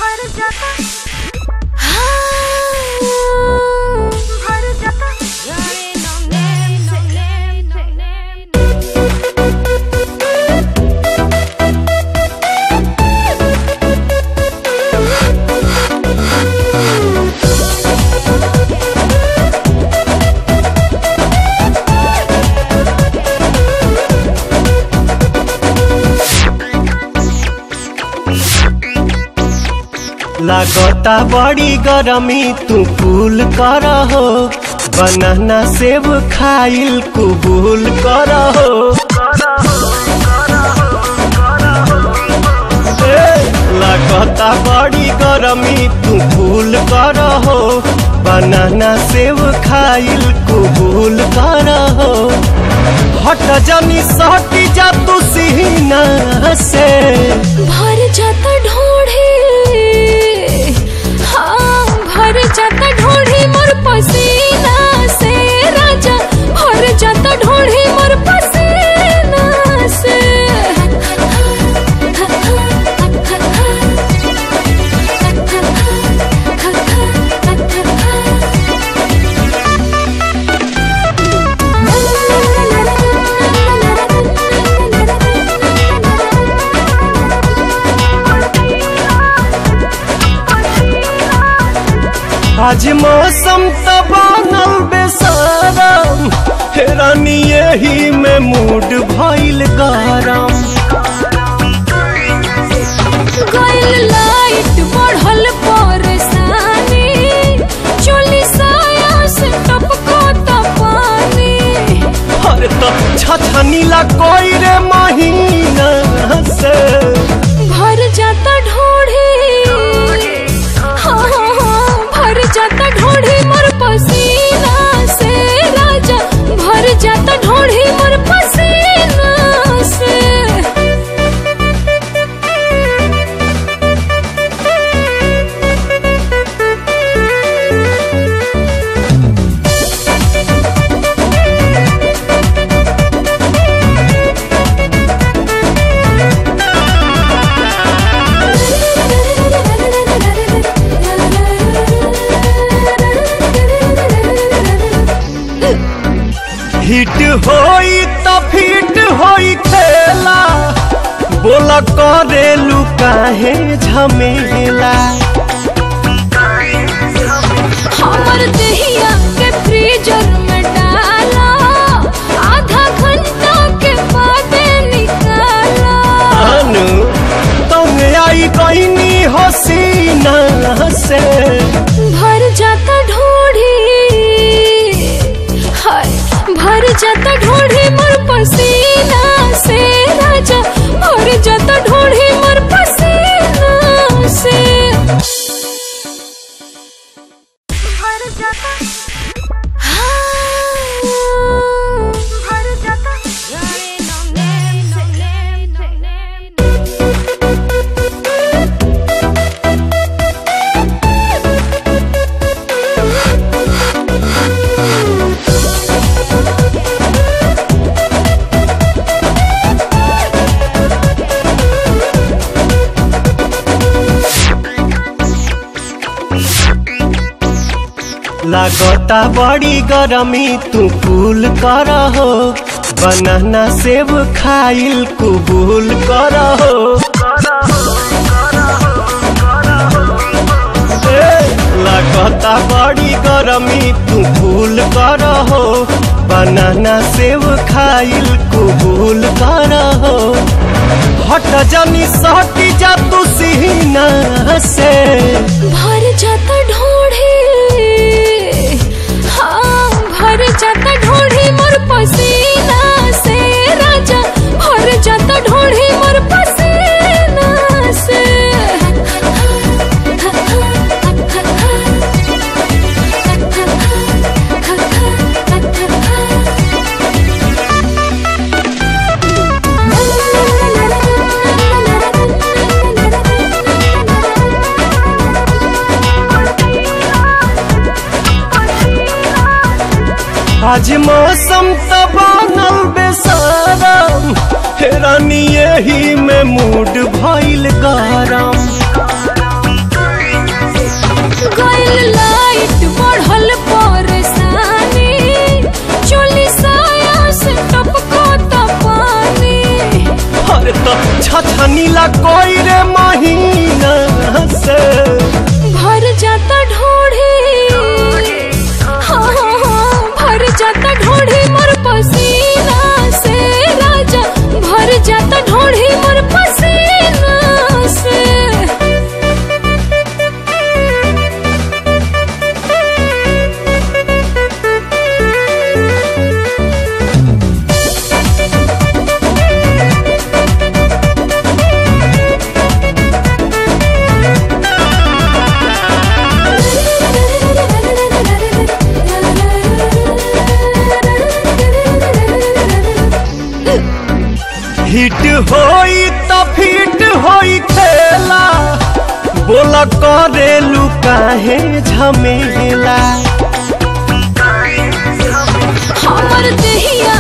भर जाता भर जाता लागता बड़ी गरमी तू कूल कर हो बनाना सेब खाइल कुबूल कर हो ए, लागता बड़ी गरमी तू कूल कर हो बनाना सेब खाइल कुबूल कर हो हट जनी सटी जा तू सीना से भर जाता ढोढ़े हाँ भर जाता ढोढ़े मोर पसीना से राजा भर जाता ढोढ़े मोर पसीना से आज मौसम त बनल बेसारम हेरानी यही में मूड भइल गरम गइल लाइट बढ़ल परेशानी चोली साया से टपको त पानी अरे तो छछनीला कोई रे महीना से भर जाता ढोढ़े हाँ हाँ हाँ भर जाता ढोढ़े मोर पसीना से राजा भर जाता ढोढ़े मोर पसीना से हिट होई त फिट होई खेला बोला करेलू काहे झमेला हमर दहिया के फ्रीजर में डाला आधा घंटा के बाद निकाला अनु तुम आई कहनी हसीना से भर जाता ढोढ़ी हाय भर जाता ढोढ़ी मोर पसीना से राजा भर जाता ढोढ़ी मोर पसीना से भर जाता भर जाता लागता बड़ी गरमी तू कूल कर हो बनाना सेब खाइल कुबूल कर हो ए, लागता बड़ी गरमी तू कूल कर हो बनाना सेब खाइल कुबूल कर हो हट जनी सटी जा तू सीना से भर जाता ढोढ़े हाँ भर जाता ढोढ़े मोर पसीना से राजा भर जाता ढोढ़े मोर पसीना से आज मौसम त बनल बेसारम हेरानी यही में मूड भइल गरम बोल करेलू काहे झमेला हमर देहिया